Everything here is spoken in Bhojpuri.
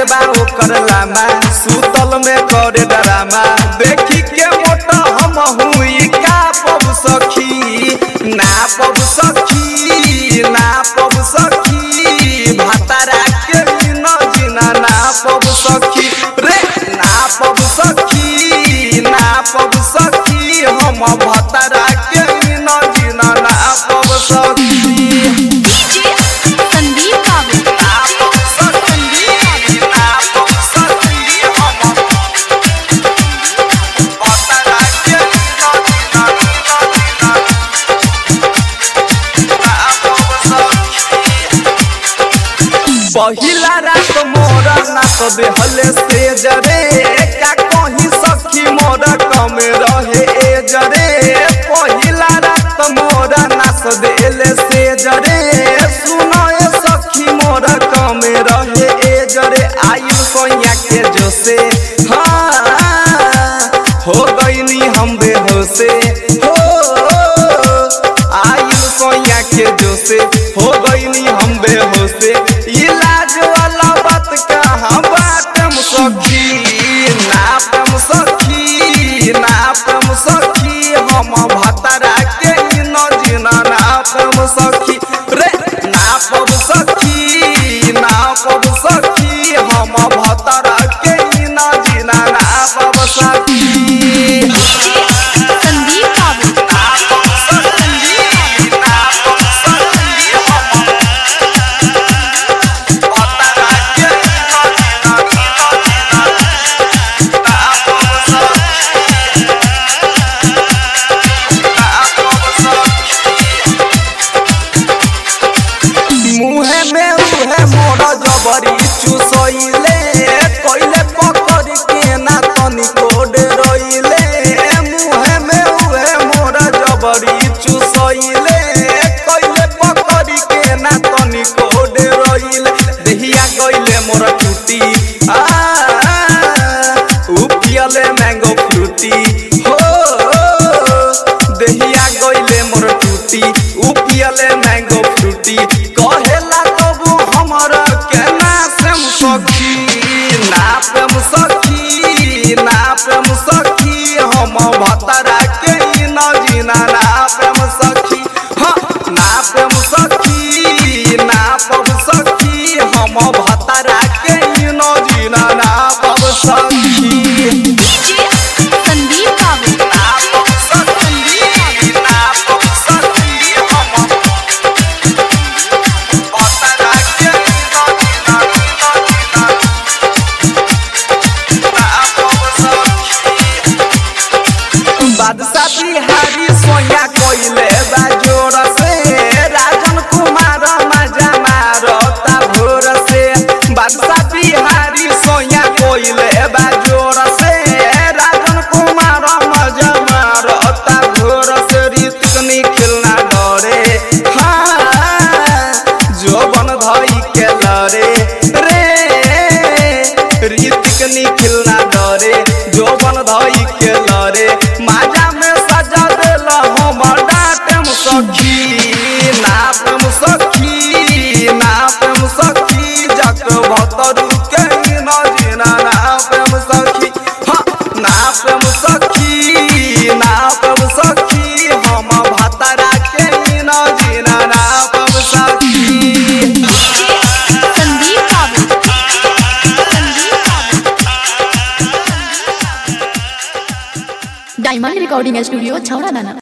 बा ओकर लामा सुतल में करे डरामा देखी के मोटा हम हुई का पब सखी ना पब सखी ना पब सखी भातारा के न जिना ना पब सखी रे ना पब सखी ना पब सखी हम भातारा के न जिना ना पब सखी डीजे संदीप बाबू पहिला रात मोरा नाच देहले से जरे का कहीं सखी मोरा कम रहे ए जरे पहिला रात मोरा नाच देले से जरे सुनो ए सखी मोरा कम रहे ए जरे आयु सोया के जोसे हाँ हो गईनी हम बेहोसे हो आयु सोया के जोसे हो गईनी हम बेहोसे इलाज वाला बात कहाँ बाटम सखी नापम सखी नापम सखी हम भतरा के न जिना नापम सखी रे नापम सखी नापम सखी हम भतरा के न जिना नापम सखी डीजे संदीप बाबू मुहे में उहे मोरा जबरी चुसैले कइले पकड़ के ना तनी कोड रइले मुहे में उहे मोरा जबरी चुसैले कइले पकड़ के ना तनी कोड रइले देहिया गइले मोरा टूटी आ उपियले मैंगो फ्रूटी हो देहिया गइले मोर टूटी उपियले मैंगो फ्रूटी कहेला तबु हमरा के नासम सखी नापम सखी नापम सखी हम भतरा के न जिना नापम सखी हाँ नापम सखी नापम सखी हम भतरा के न जिना नापम सखी डीजे संदीप बाबू बादशाह बिहारी सोया कोइले बाजोर से राजन कुमार मजा मारता भोर से बादशाह बिहारी सोया कोइले बाजोर से राजन कुमार मजा मारता भोर से ऋतिक निखिलना डरे हाँ जोबन धई के लरे रे ऋतिक निखिलना डरे जोबन धई के लरे माजा में सजा देला हम डाटम सखी नापम सखी नापम सखी जक भतरू के न जिना नापम सखी हाँ नापम सखी नापम सखी हम भतरा के न जिना नापम सखी डीजे संदीप बाबू संदीप बाबू डायमंड रिकॉर्डिंग स्टूडियो छौड़ा दाना